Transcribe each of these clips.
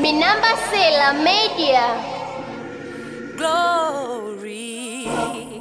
Minamba Sela Media. glory.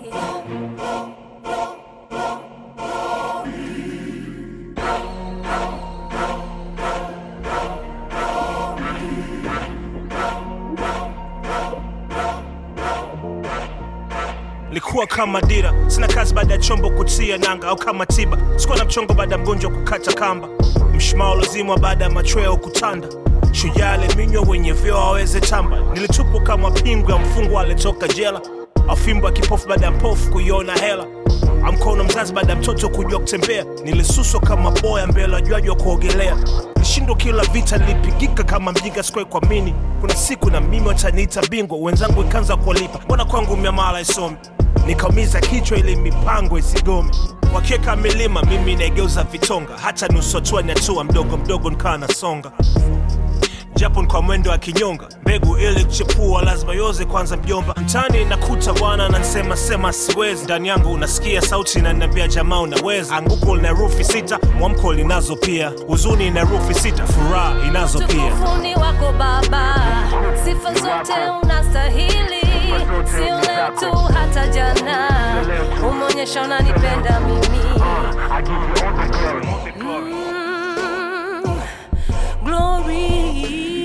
likuwa kama dira sina kazi baada ya chombo kutia nanga au kama tiba sikuwa na mchongo baada ya mgonjwa kukata kamba mshumaa ulozimwa baada ya machweo kutanda shujaa aliminywa wenye vyeo aweze tamba nilitupwa kama pingu ya mfungwa alitoka jela afimbo ya kipofu baada ya mpofu kuiona hela amkono mzazi baada ya mtoto kujua kutembea nilisuswa kama boya mbele wajuaji wa kuogelea nilishindwa kila vita nilipigika kama mjinga sikuwai kuamini kuna siku na mimi wataniita bingwa wenzangu ikaanza kuwalipa mbona kwangu miamala isomi nikaumiza kichwa ili mipango isigome wakiweka milima mimi naigeuza vitonga hata nusu hatua ni hatua mdogo mdogo nikawa nasonga japo ni kwa mwendo wa kinyonga mbegu ili kuchepua lazima yoze kwanza mjomba mtani nakuta bwana nansema sema siwezi ndani yangu unasikia sauti inaniambia jamaa unaweza anguko lina rufi sita mwamko linazo pia huzuni ina rufi sita furaha inazo pia Utukufuni wako Baba, sifa zote unastahili, sio leo tu, hata jana umeonyesha unanipenda mimi. Mm, glory.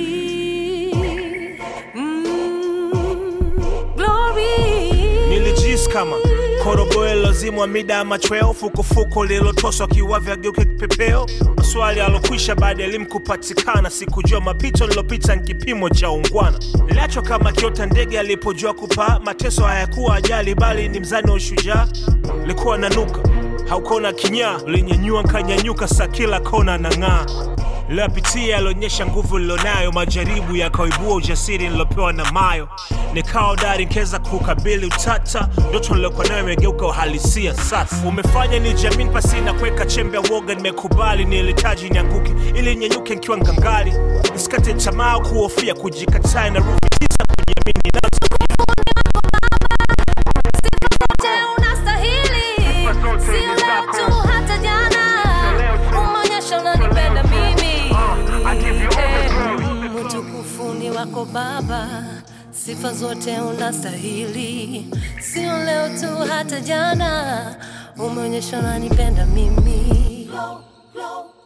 Mm, glory. nilijisi kama korogoe lozimwa mida ya machweo fukufuku lililotoswa kiwavya geuke kipepeo maswali alokwisha baada ya elimu kupatikana sikujua mapito nilopita ni kipimo cha ungwana niliachwa kama kiota ndege alipojua kupaa mateso hayakuwa ajali bali ni mzani wa ushujaa likuwa nanuka haukona kinyaa ulinyanyua nkanyanyuka sa kila kona na ng'aa lilopitia yalionyesha nguvu lilonayo majaribu yakaibua ujasiri nilopewa na mayo nikawa dari nkeza kukabili utata ndoto nilokuwa nayo imegeuka uhalisia sasa umefanya ni jamini pasi na kuweka chembe ya woga nimekubali nilitaji nianguke ili nyenyuke nkiwa ngangali nisikate tamaa kuhofia kujikataa na rufi tisa kujiamini nazo Zote unastahili, sio leo tu, hata jana umeonyesha unanipenda mimi. Eh, Utukufuni wako Baba, sifa zote unastahili, sio leo tu, hata jana umeonyesha unanipenda mimi.